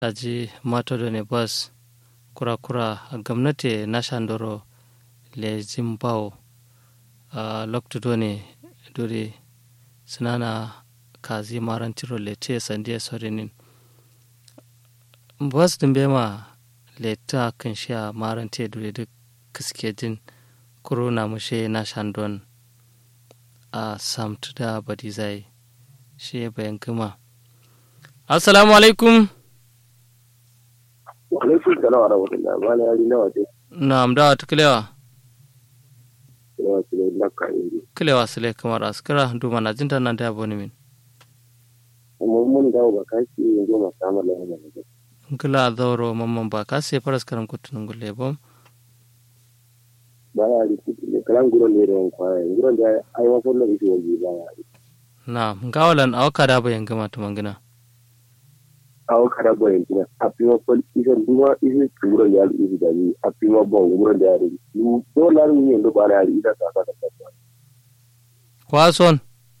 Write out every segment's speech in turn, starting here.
daji matodone bas kura kura gwamnati na shandoro le zimbao uh, loktudone duri sinana kazi marantiro le te sandiya sorinin bas dimbe ma le ta kan sha marante duri duk kiske din kuro na mushe na shandon a samtu da badizai shi bayan kuma assalamu alaikum alaikum salam wa rahmatullah mala yari nawa ce na'am da wata kilewa nawa ce da laka indi kilewa sile kamar askara duma na jinta nan da yabo min mun mun dawo ba kashi yanzu ma samu lafiya ne kila zauro mamman ba ka sai faras karam kutunun gulle bom ba ya ri ne kalan guron ne da kwaya guron da ai wa kullu isi waje ba ya ri na gawalan awaka da bayan gama ta mangina awo kada boyen tina apima pol isa duma isi guron da ya isi da ni apima bon guron da ya ri ni do la ni ndo ba ya ri ida sa ka ta kwason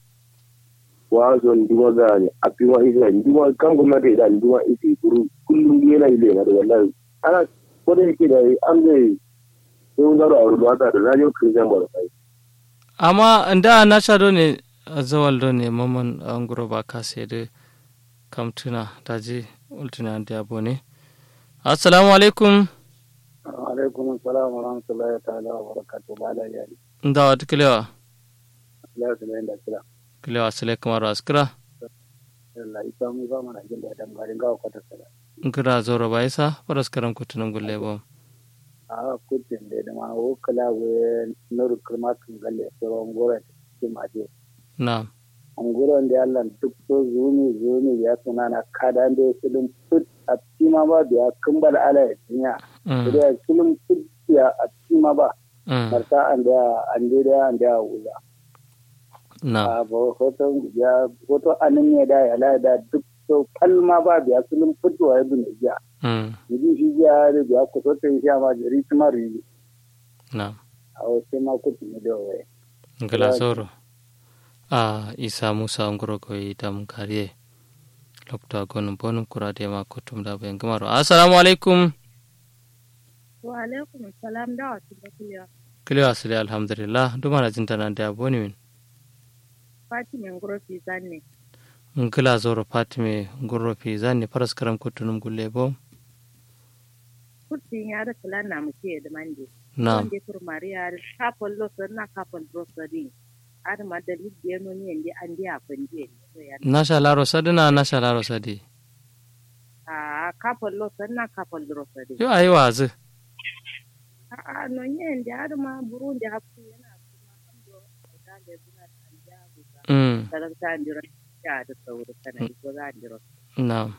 wa zo nduma ga ni apima isa nduma kan gwamnati da nduma isi guru kullum yana ile na da wallahi ana ko da yake da an zai sai zaro a ruwa ta da na yau kirjan ba da kai amma da na sha do ne zawal do ne mamman an guro ba ka sai da kamtuna daji ultuna da yabo ne assalamu alaikum alaikum assalam wa rahmatullahi ta'ala wa barakatuh ba da yari da wata kilewa Allah ya da kira kilewa sile kamar askara Allah isa mu ba mana jin da dan garin gawa kwata sala kira zoro ba isa faras karam kutunun gulle bom a kutin da da ma o kala we nur kirma kan galle so ngora ti ma je na anguran da Allah duk so zuni zuni ya suna na kada da su dum put a tima ba biya kumbal ala ya tinya da sulum put ya a tima ba marta an da an da an da wuza na a ba hoton ya hoto anin ne da ya la da duk so kalma ba biya sulum put wa ibn ya ji shi ya da biya ko to sai ya ma jari kuma ri na a wasu ma kutu ne da wai ngala zoro a isa musa ngoro ko itam kariye lokta gonum bonum kurade ma kotum da bayan gamaro assalamu alaikum wa alaikum salam da wasu da kuliya kiliyo asili alhamdulillah duma na jinta nan da boni min fatimin gurofi zanne ngila zoro fatime ngoro fi zanni paras karam kotunum gulle bo kurtin ya da kula na muke da mande na wanda kur mariya da kafin losar na kafin rosari ar ma da libya no ni indi an dia fanje nasha laro sadina nasha laro sadi a kafin losar na kafin rosari yo ayi wazi a no ni indi ar ma burun da hakku yana kuma an do da da zuna da an ja buga mm da ta andira ya da sauri kana ko za andira na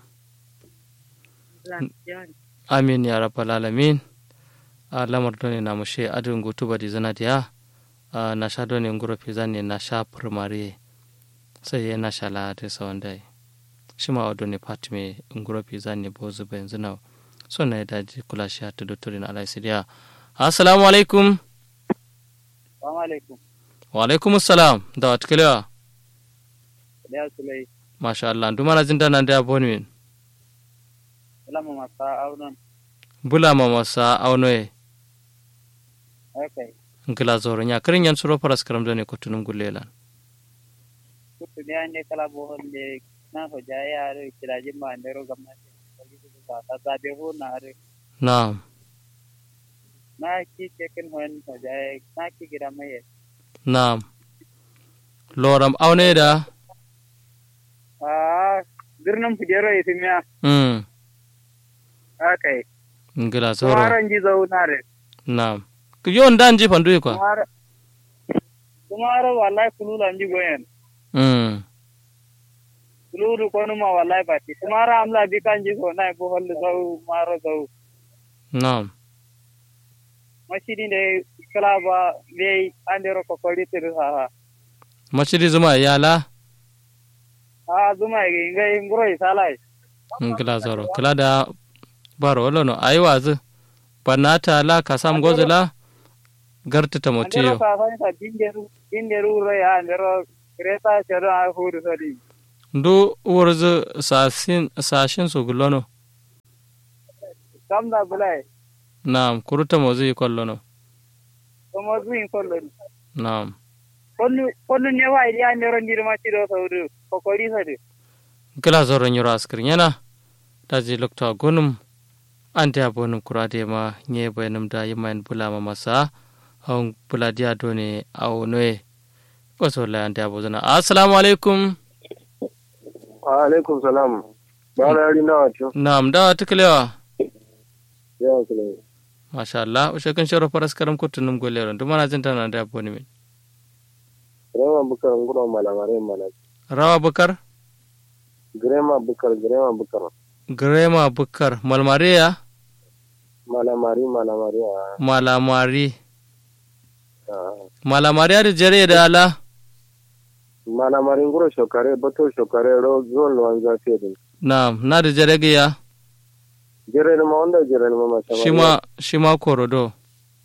za amin ya rabbal alamin a lamar doni na mushe adin gutu badi zana diya a na sha doni ngoro fi zanni na sha primary sai ya na sha la da sawan dai shi ma wa doni fatime ngoro fi zanni bo zuba yanzu na so na da ji kula shi ta dotori na alai sidiya assalamu alaikum assalamu alaikum wa alaikum assalam da wat kilewa da sulai masha Allah duma na jinda nan da boni min lama masa aunan bula ma masa aunoye okay ngila zoro nya kirin yan suro paras karam doni kotunum gulelan kutu ne an ne kala bo holle na ho jaya are kiraji ma ne ro gamna ne ka ta ta be ho na are na na ki ke ken hon ho jaya na ki gira mai na loram aune da ah dirnam fidero isimiya mm okay ngila zoro kumaran ji zaunare na yon dan ji fandu kwa kumara kumara wallahi kulula nji goyen mm kululu konu ma wallahi bati kumara amla bi kan ji go na bo holle zau maro zau na mashidi ne kala ba be andero ko koli tiru ha ha machidi zuma yala a zuma ge ngai nguro isalai ngila zoro kila da baro wala no ayi wazi banata la kasam gozela garta ta andero motiyo ka fa sa dinderu dinderu ro ya andero kreta chero a huru sadi ndu wurzu sasin sashin su gulono kamna bulai naam kuruta mozu yi kollo no kuma zuin kollon naam konnu konnu ne wa ya ne ron dirma ci do saudu kokori sadu gila zoro nyoro askir nyana daji lokta gonum ante abonum kurade ma nye bayanum da yimain bulama masa hon buladiya done aw noye waso la ante abozana assalamu alaikum wa alaikum salam ba na yari na wato naam da tiklewa ya kule masha Allah ushe kan shoro paras karam kutunum golero dumana jinta na ante aboni min grema bukar nguro malamare mana rawa bukar grema bukar grema bukar grema bukar malmaria malamari malamari malamari a malamari ada jere da ala malamari nguro shokare bato shokare ro zon lo anza tedin naam na da jere giya jere ma onda jere ma ma shima shima korodo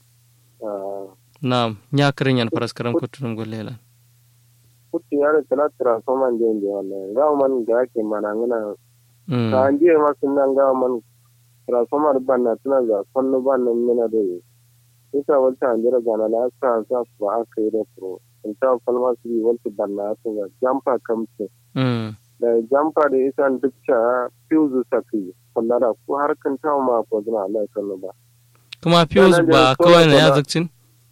ah naam nya kirinyan paras karam kutunum golelo kutti yare tala transformer ndende wallahi ga man ga ke manangana mm ka anje ma sunan ga man transformer banna tana za konno banna mina do ita wata anjira gana la sa sa ba aka yi da pro in ta falma su yi wata banna su ga jampa kamce mm da jampa da isa dukka fuse saki kullara ko har kan ta ma ko zina Allah ya kallo ba kuma fuse ba kawai na ya zakcin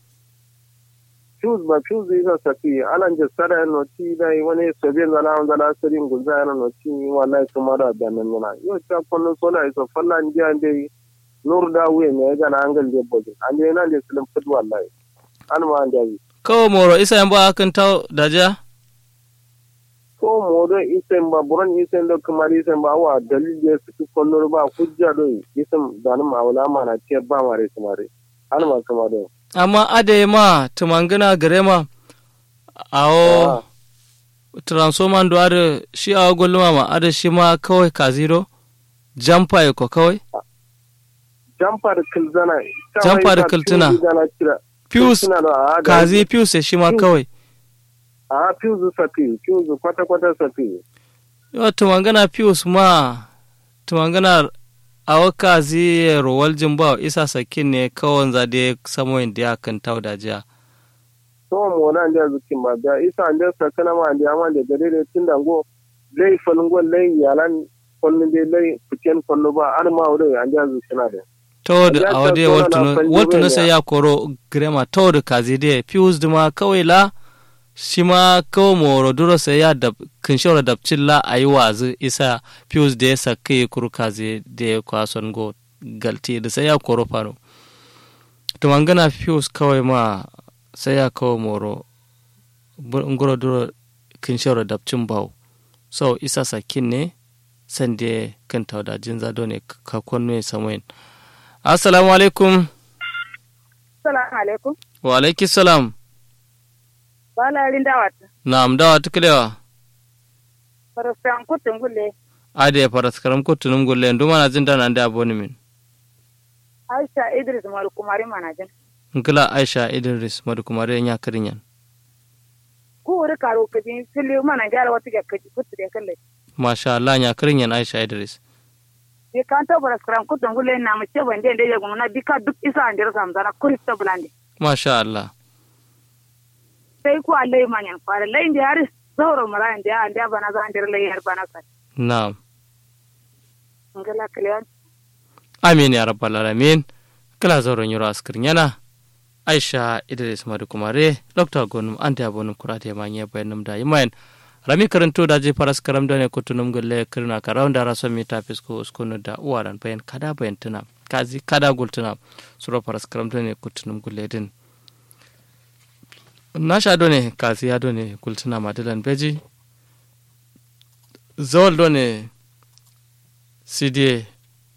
fuse ba fuse isa saki alan je sara no ti da wani sobe zala an zala sarin gulza yana no ti wallahi kuma da da nan na yo ta kullu sola isa falla ndiya ndai nur da wuye ne ga na angal de boje an je nan de sulim fud wallahi an ma an jabi kawai moro isa yan ba akan tau daja ko modo isen ba buran isen do kamar isen ba wa dalil de su kullu ba hujja do isen da ma wala ma na ce ba mare kamare an ma kamar do amma ade ma tumangina gare ma awo transformer do ade shi awo golluma ma ade shi ma kawai kaziro jampa ya ko kawai jamfar kilzana Jamfar kiltuna. fuse kazi fuse shi ma kawai a fuse sati fuse kwata kwata sati yo tumangana fuse ma tumangana awo kazi rowal jimba isa sakin ne kawai zade samoyin da ya kan tau da jiya to mo na ndia zukin ma da isa ndia sakana ma ndia ma da gare da tunda go lei falungo lei yalan kollin de lei fiten kollo ba an ma wure andia zukina da tawad Ya a wade ta tona na fanni waltu na bane. sai ya koro grema tawad kazi de fuse duma kawai la shi ma kawai moro duro sai ya dab kinshora dabcin la a yi wazi isa fuse da ya saka kuru kazi da ya kwason go galti da sai ya koro fano to mangana fuse kawai ma sai ya kawai moro bur- ngoro duro kinshora dabcin bau so isa sakin ne sande kan tauda jinza ne ka kwanne samoyin assalamu alaikum Assalamu alaikum. wa alaiki salam Bala rinda wata. na'am dawa tukulewa Farastan kutun gulle. ade ya faras karam kutunum gulle ndu mana jinda nan da aboni min Aisha Idris Maru Kumari Manajin. ngila aisha idris madu kumare nya kirinyan Ku wuri karo kaji fili mana gyara wata ga kaji kutu da kalle. masha Allah nya kirinyan aisha idris Bi kan ta farastan kutun gulle na mu ce ban da ya gumna bika duk isa an dira samzana kuri ta bulande. masha Allah Sai ku Allah yi manyan fara layin da har zauro mara inda ya anda bana za an dira layin har bana sai. na'am Ngala kaliyan. amin ya rabbal alamin kala zoron yoro askir yana aisha idris madu kumare dr gonum ante abonum kurate ma nya bayanum da yimayen rami karanto da je faras karam da ne kutunum gulle kirna karam da raso mi ta fisko uskunu da uwaran bayan kada bayan tuna kazi kada gultuna suro faras karam da ne kutunum gulle din na sha do ne kazi ya do ne gultuna madilan beji zawal do ne sidie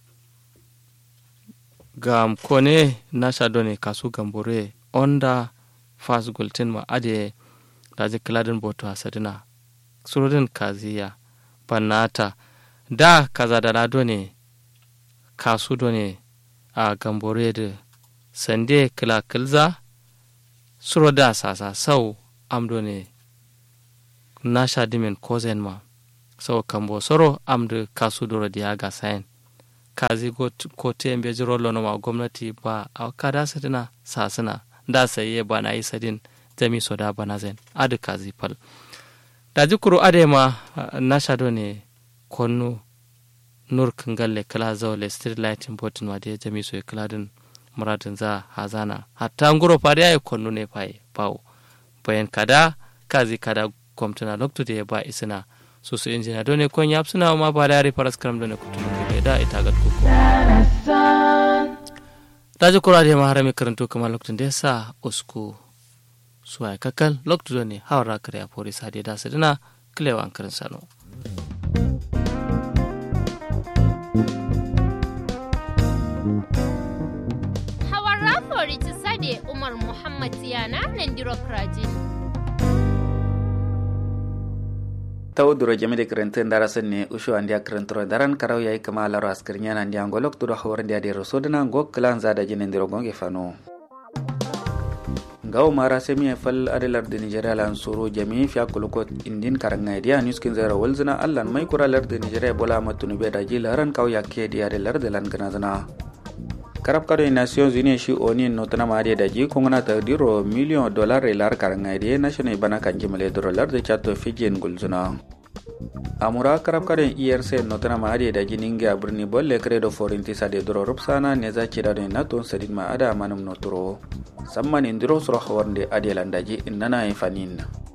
gam kone nasha done kasu gambore onda fas gultin ma ade daji kiladin boto hasadina surodin kaziya banata da kaza da na done kasu done a gambore da sande kila kilza suroda sasa sau am done nasha dimin kozen ma sau kambo soro am da kasu doro diya ga sayin kazi ko te mbe jiro lono ma gwamnati ba a kada sadina sasina da saye ba na yi sadin jami so da bana zen adu kazi pal da jikuru ade ma na shado ne konnu nur kangalle kala zawle street lighting botin wa de jami so kala din muradin za hazana hatta nguro fare ya konnu ne faye bawo bayan kada kazi kada kwamtana lokto da ya ba isina so su injina dole kon yap suna ma ba da faras karam dole kutu ne da ita ga kuko daji kura da ma harami karanto kamar lokacin da ya sa usku suwa kakal lokto dole hawara kare a fori sa da su dina kilewa an karin sano hawara fori ti sade umar muhammad tiyana nan diro krajin taw duro jami de krente ndara senne usho andi akrentro daran karaw yayi kama laro askirnya nan dia ngolok duro hawar dia de rosodna go klan zada jine ndiro gonge fano ngawo mara semi fal adelar de nigeria lan soro jami fi akuluko indin karanga dia news kin zara walzina allan mai kura lar de nigeria bola matunu be da jilaran kaw yakke dia de lar de lan ganazana karab kado nations unies shi oni notana maade da ji kongana ta diro million dollar lar karanga dia national bana kanji male dollar de chato fijen gulzuna amura karab karen erc notana ma ade da jininge a birni bolle credo forinti sade doro rupsana ne za ki dado na ton sadin ma ada manum noturo samman indiro suro hawarnde ade landaji innana e fanin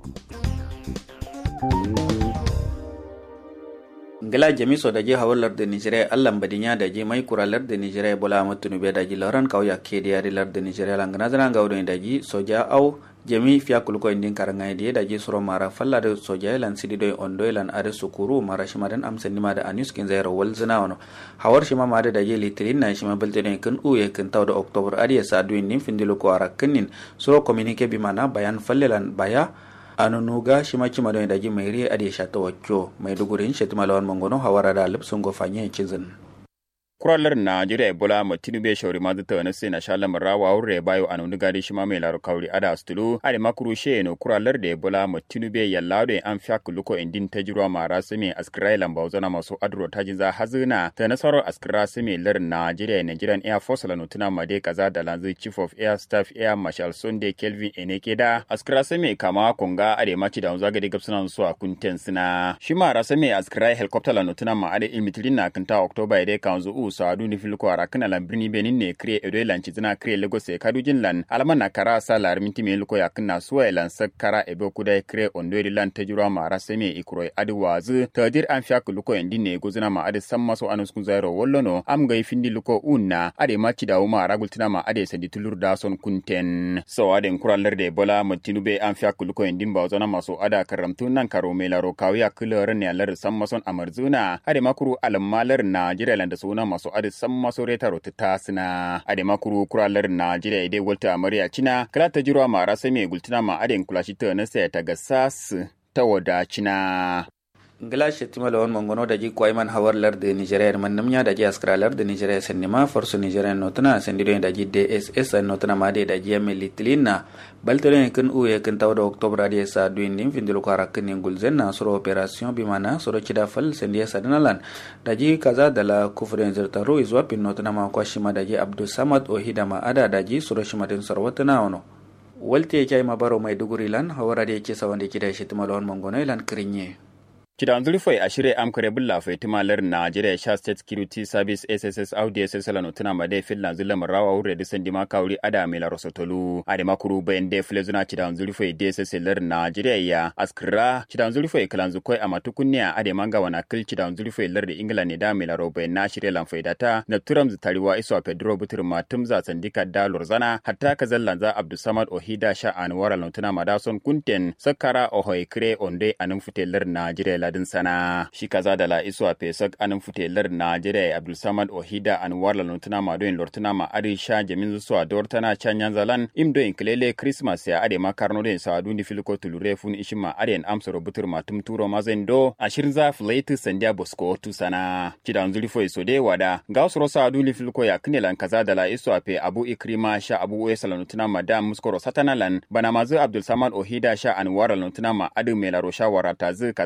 ngala jami so daji hawar larda nigeria allan badinya daji mai kura larda nigeria bola matunu be daji lauran kauya ke da yari larda nigeria langana zana ga wurin daji soja au jami fiya kulko indin karanga de daji suro mara falla da soja lan sidi doy ondo lan are sukuru mara shima dan amsan nima da anus kin zairo wal zina wono hawar shima ma da daji litrin na shima belte ne kan uye kan taw da october ariya sa duin nin findilo ko ara kanin suro communique bi mana bayan falle lan baya anunuga shima kima don daji mai ri ade shata wakyo mai dugurin shetima lawan mangono hawara da lipsun go fanye kizin kuralar najeriya ebola ma tinube shauri ma zata na sai na sha lamar rawa wurre bayo a nuni gadi shi ma mai laro kauri ada astulu ade makuru she no kuralar da ebola ma tinube yalla da an fiya kuluko indin ta jirwa ma rasumi askirai lamba zana masu adro ta jinza hazina ta nasarar askira sumi lar najeriya nigerian air force la nutuna ma dai kaza da lanzu chief of air staff air marshal sunday kelvin eneke da askira sumi kama konga ade maci da zaga da gabsuna su a kunten sina shi ma rasumi askirai helicopter la nutuna ma ade imitilin na kanta october dai kanzu u saadu ni filko ara kana lan birni benin ne kre edo lan chizina kre lagos e kadujin lan alama na kara sa lar minti me luko ya kana suwa lan sakara ebe kudai kre ondo lan tajura ma ara seme ikro adi wazu tadir an fiya luko endi ne gozuna ma adi samma so anus kun zairo wollono am ga findi luko unna ade ma ci dawo ma ara gultina ma ade sandi tulur da son kunten so ade kuralar de bola matinube an fiya luko endi ba zona maso ada karamtu nan karo me laro kawiya kulor ne lar samma son amarzuna ade makuru almalar na jira lan da suna maso adi san maso reta rota ta sina ade makuru kuralar Najeriya ide walta amarya cina kala ta jirwa mara sai mai gultuna ma ade kulashi ta na sai ta ga sas ta wada cina ngila shetima lawan mongono daji kwaiman hawar larde nigeria man namnya daji askra larde nigeria sennima force nigeria notana sendido daji dss notana made daji yamme litlina baltelen kan uye kan tawda octobre adi sa duin dim findilo ko arakin ngulzen na soro operation bimana soro chida fal sendia sadanalan daji kaza dala kufren zertaru izwa pin notana ma kwa shima daji abdul samad ohidama ada daji soro shima den sarwatana ono walte ya ma baro mai duguri lan hawara da yake sawan da kida shetima lawan mongono lan kirinye Kidan zulfai a shirya amkare bulla fai timalar Nigeria Sha State Security Service SSS Audi SSL no tuna ma dai fillan zulla marawa wure da sandi maka wuri ada mai la rosotolu ade makuru bayan dai file zuna kidan zulfai DSS lar Nigeria ya askra kidan zulfai kalan zukoi a matukunniya ade manga wana kil kidan zulfai lar da England ne da mai la robai na shirya lan faidata na turam tariwa iso Pedro Butur matum za sandika da lorzana hatta ka zallan za Abdulsamad Ohida Sha Anwar no tuna ma da son kunten sakara ohoi kre onde anun futelar Nigeria ladin sana shi kaza da la iso a fesak anin futelar najeriya abdulsamad ohida an warla lortuna ma doyin lortuna ma adi sha jamin zuwa a dortana canyan zalan im doyin kilele christmas ya ade ma karno doyin sa dundi filiko tulure fun ishin ma ade an amsa rubutur ma tum turo ma zan do a shirin za filaitu sandiya bosko tu sana kidan zuri foi so de wada ga usro sa dundi filiko ya kinelan kaza da la iso a fe abu ikrima sha abu uwe salanutuna ma da muskoro satanalan bana mazu abdulsamad ohida sha an warla lortuna ma adi mai laro shawara ta zu kaza da la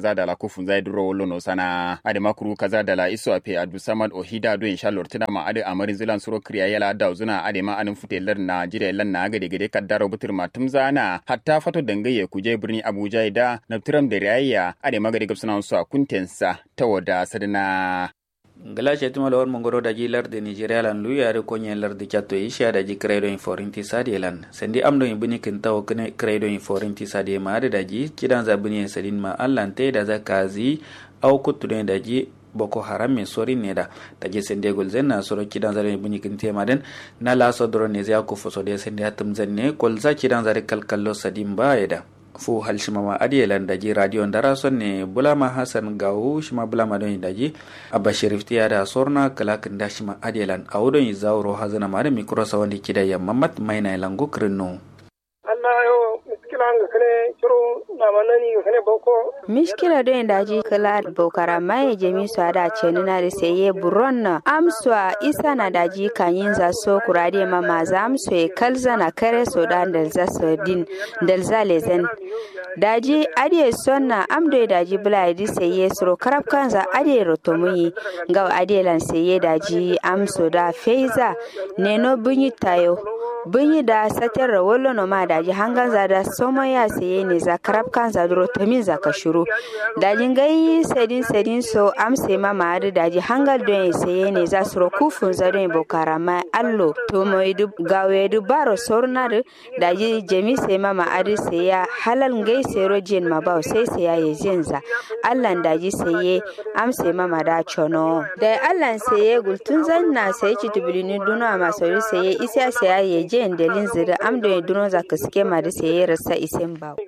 kufun zai duro wolo no sana ade makuru kaza dala iso ape adu samad ohida do insha Allah tina ma ade amarin zilan suro kriya yala da zuna ade ma anin fute lar na jire lan na gade gade kaddaro butur matum zana hatta fato dangaye kuje birni Abuja da naftiram da rayya ade magade gabsana su a kuntensa ta wada sadana ngala shetima lawar mongoro daji larde nigeria lan lu yare konye larde chatto isha daji credo in forinti sadi lan sendi amdo in bini kinta o kene credo in forinti sadi ma ade daji kidan za bini sadin ma allan te da zakazi au kutude daji boko haram min sori neda daji sende gol zenna soro kidan zare bini kinte maden na la so doro ne zya ko foso de sende hatum zenne kol za kidan zare kalkallo sadin ba eda fu hal shimama adiyelan daji radio ndara sonne bulama hasan gawu shima bulama don daji abba sharif tiya da sorna kala da shima adiyelan awudon yi zawro hazana mare mikro sawandi kida ya mamat maina lango krinno Allah yo miskila nga kane ciro na manani nga kane boko miskila do daji kala bokara mai jemi su ada ceni na da seye buron na amswa isa na daji kanyin za so kurade ma ma za amso e kalza na kare so da dalza so din dalza lezen daji ade sonna amdo daji bula di seye suro karab kanza ade rotomuyi ga ade lan seye daji amso da feiza neno bunyi tayo bunyi da satar rawolo no ma daji hangan za da somo ya saye ne za karab kan za duro tamin za ka shuru daji gai sedin sedin so am se ma ma da daji hangal don ya saye ne za su ro kufun za don bokara ma allo to mo idu gawe du baro sorna da daji jemi se ma ma adi ya halal gai se ro jin ma ba sai se ya ye jin za allan daji saye am se ma ma da chono da allan saye gultun zan na sai ci tubulini duna ma sauri saye isa sai ya ye je delin zira amdo ya duno za ka suke ma da sai rasa isen ba.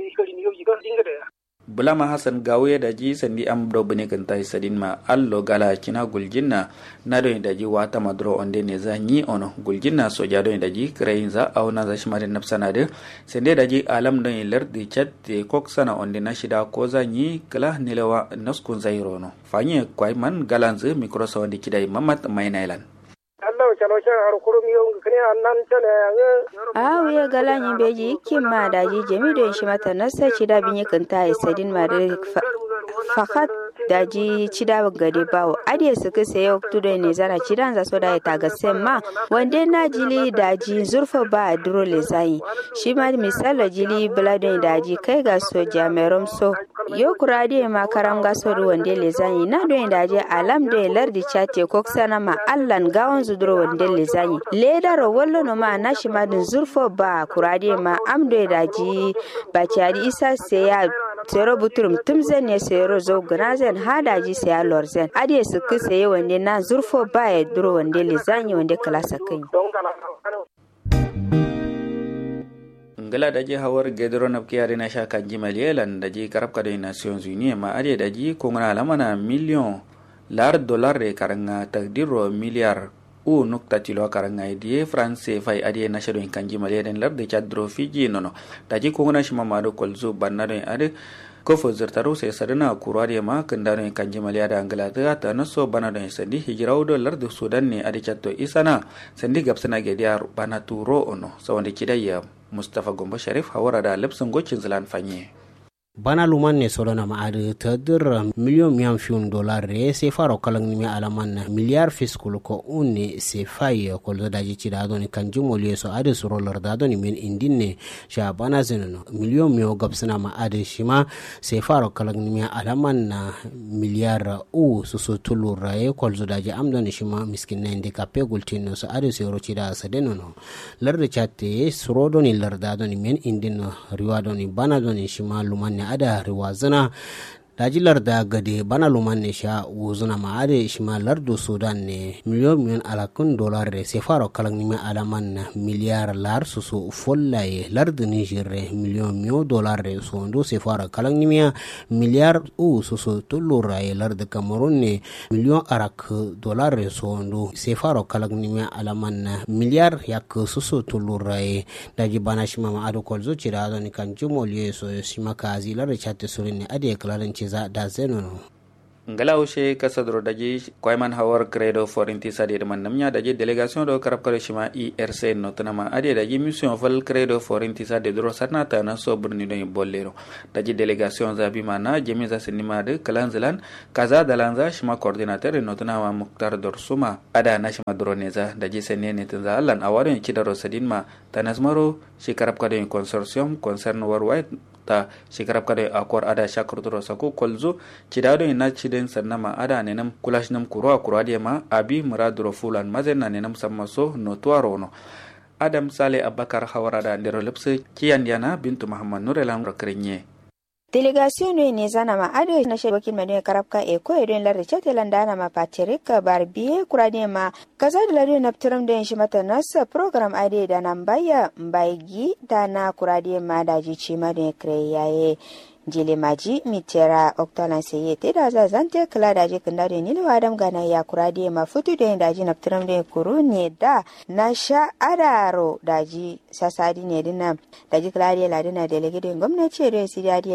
bulama hassan gawo da ji sandi am do bune kan tai sadin ma allo gala kina guljinna na do da ji wata madro onde ne za ni ono guljinna so ja do da ji krain za au na za shimare napsana de sende da ji alam do ler di chat de kok sana onde na shida ko za ni kala nilewa naskun zairo no fanye kwai man galanze mikro so onde kidai mamat mainailan Allah chalo cha har kurum yo kane annan chane ange a wiya gala yin beji ikin ma daji jami don shi mata nasa ci da bin yakan ta sadin ma da fakat daji ci da gade bawo adiye su ka sayo tudo ne zara ci dan za so da ta ga sem ma wande na jili daji zurfa ba duro le zai shi ma misalo jili bladon daji kai ga so jamerom so yo kurade ma karam ga so wande le zai na don daji alam da lardi chate koksana ma allan gawon zuduro wande le zai ledaro wallo no ma na shi ma din zurfo ba kurade ma amdo daji ba cari isa sai ya sero buturum tum zen ne sero zo gana zen hada ji sai lor zen ade su ku sai wande na zurfo ba ya duro wande le zanyi wande kala sakai ngala daji hawar gedro na kiyari na shaka jimal yelan daji karabka da nations union ma ade daji kongana lamana million lar dollar re karanga takdiro miliyar u nukta tilo karanga idie france fai adie na shado kanji mali den lar de chadro fiji nono taji kongona shima mado kolzu banna do ade ko fo zirtaro sai sadana kurwade ma kandano kanji mali ada angalata ta naso bana do sandi hijraw do lar de sudan ne ade chatto isana sandi gapsana gediar bana turo ono sawande kidaya mustafa gombo sharif hawara da lepson gocin zilan fanye bana luman ne solona ma adi tadir miliyon miyan fiun dolar re se faro kalang ni alaman na miliar fiskul ko unne se fay ko da daji ci da doni kan jumol yeso adi suro lor da doni min indin ne sha bana zenono miliyon miyo gabsana ma adi shima se faro kalang ni alaman na miliar u susu tulu raye ko da daji am doni shima miskin na indi kape gultino so adi se ro ci da sa denono lar da chatte suro doni lar da doni min indin riwa doni bana doni shima luman ne ada riwazana dajilar da gade bana luman ne sha wuzuna ma ade shima lardu sudan ne miliyon miliyon alakun dolar re se faro kalang nime alaman na miliyar lar susu follaye lardu niger re miliyon miliyon dolar re sondo se faro kalang nime miliyar u susu tullura ye lardu cameroon ne miliyon arak dolar re sondo se faro kalang nime alaman na miliyar yak susu tullura ye daji bana shima ma ado kolzo cira ni kan jumol ye so shima kazi lar chatte surin ne ade kalarin za da zenono ngala ushe kasadro daji koyman hawar credo for intisa de man namnya daji delegation do karab kare shima IRC no tanama ade daji mission fal credo for intisa de dro sarna ta na so burni do bollero daji delegation zabi mana jemi za sinima de kalanzalan kaza dalanza shima coordinator no tanama muktar dorsuma ada na shima droneza daji sene ne tanza allan awarin kidaro sadin ma tanasmaro shi karab kare consortium concern worldwide ta shikarab kada akwar ada shakar turo sako kolzo cidado ina ciden sannama ada nenam kulash nam kuro akuro ade ma abi muraduro fulan mazen na nenam sammaso no tuaro no adam sale abakar hawarada ndero lepse kiyan yana bintu muhammad nurelan rakrenye delegation ne zana ma ado na shi wakil madina karabka e ko edon lar chate landana ma patrick barbiye kurade ma kaza da lado na ptiram da shi mata nasa program ade da nan baya mbaigi da na kurade ma da ji ci ma da kre yaye jile maji mitera oktalan seye te da za zante kala da je kanda da nilo adam gana ya kurade ma futu da da ji na ptiram da kuru ne da na sha adaro da ji sasadi ne dinna da ji kala da ladina delegate gwamnati da sidi